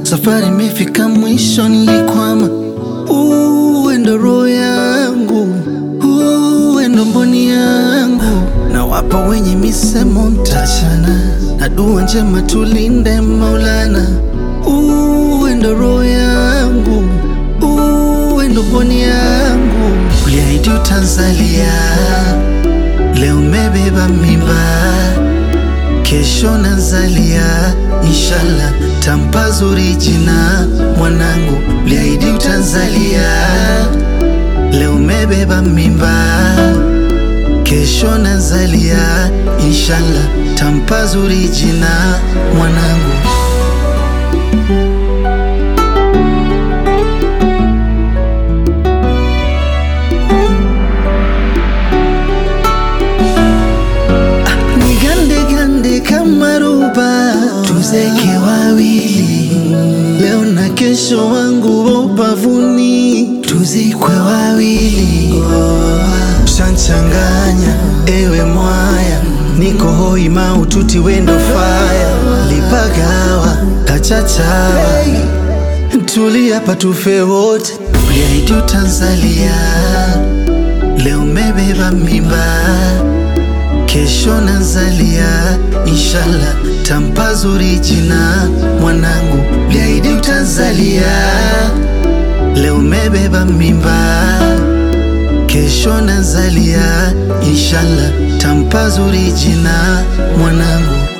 safari imefika mwisho, nilikwama. Uwe ndo roho yangu, uwe ndo mboni yangu, na wapa wenye misemo mtachana, na dua njema tulinde Maulana. Uwe ndo roho yangu, uwe ndo mboni yangu, uliahidi utanzalia, leo umebeba mimba kesho nazalia, inshallah tampa zuri jina mwanangu, liahidi utanzalia, leo umebeba mimba, kesho nazalia, inshallah tampa zuri jina mwanangu. Nigande gande kama ruba, tuzeke wawili leo na kesho, wangu wa ubavuni, tuzikwe wawili. Shanchanganya ewe mwaya, niko hoi maututi wendo faya, lipagawa kachachawa, tulia patufe wote, uliahidi utanzalia, leo umebeba mimba kesho nazalia, inshallah tampa zuri jina mwanangu, liahidi utanzalia, leo umebeba mimba, kesho nazalia, inshallah tampa zuri jina mwanangu.